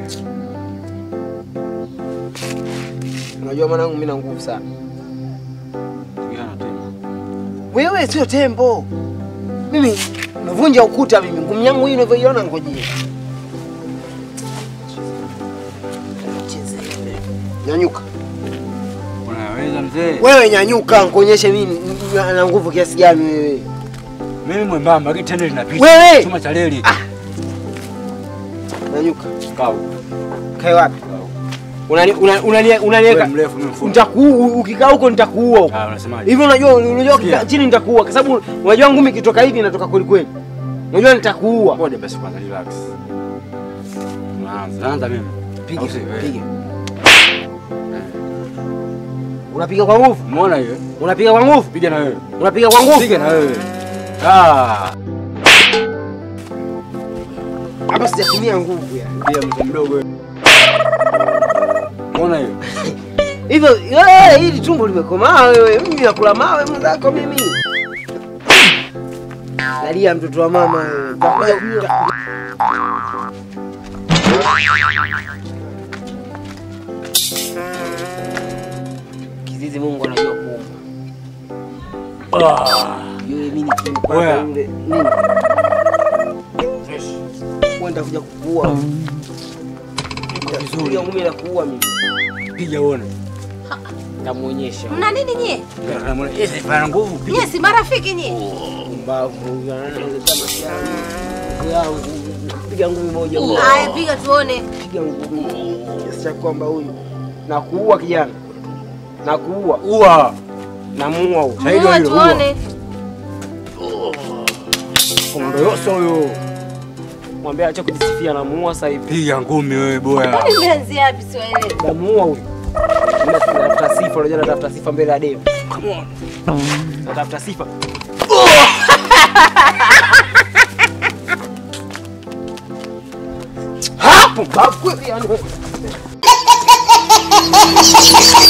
Unajua mwanangu, mimi na nguvu sana. Pigana tena. Wewe sio tembo. Mimi navunja ukuta mimi. Ngumu yangu hii unavyoiona ngojea. Nyanyuka. Unaweza mzee. Wewe nyanyuka, nikuonyeshe mimi na- na nguvu kiasi gani wewe. Mimi mwembamba, lakini tende linapita. Wewe! Chuma cha reli. Nyanyuka. Kau. Kae wapi? Unani unani unani- unaniweka. Wewe mrefu mimi mfupi. Nitakuua ukikaa huko nitakuua huko. Ah, unasemaje? Hivi unajua unajua ukikaa Sikia. chini nitakuua kwa sababu unajua ngumi ikitoka hivi inatoka kweli kweli. Unajua nitakuua. Ngoja basi kwanza relax. Unaanza. Naanza mimi. Piga, Au si wewe? piga. Unapiga kwa nguvu? Umeona hiyo? Unapiga kwa nguvu? Piga na wewe. Unapiga kwa nguvu? Piga na wewe. Ah. Hapa sijatumia nguvu ya. Pia mtu mdogo wewe. Umeona hiyo? Hivyo wewe hili tumbo limekomaa wewe. Mimi nakula mawe mwenzako mimi. Dalia mtoto wa mama wewe. Utakuja- Kizizi Mungu anajua kuumba. Ah. Yule mimi nikimpata Wewe. yule nini? Kwenda kuja kukuua. Nitakuja ngumi na kuua mimi. Piga uone. Nitamuonyesha. Mna nini nyie? Unamuona yeye ana nguvu. Piga. Nyie si marafiki nyie? Mbavu ananiletea mashamba yangu. Piga ngumi moja. Haya, piga tuone. Piga ngumi. Kiasi cha kwamba huyu na kuua kijana. Na kuua. Ua. Namuua huyu. Shahidi Muue wa hilo, tuone. Komando yoso huyo. Mwambie acha kujisifia namuua sasa hivi. Piga ngumi wewe boya. Kwani mmeanzia wapi Swahili? Namuua huyu. Mimi natafuta sifa, unajua natafuta sifa mbele ya demu. Come on. Natafuta sifa. Hapo babu kweli yani.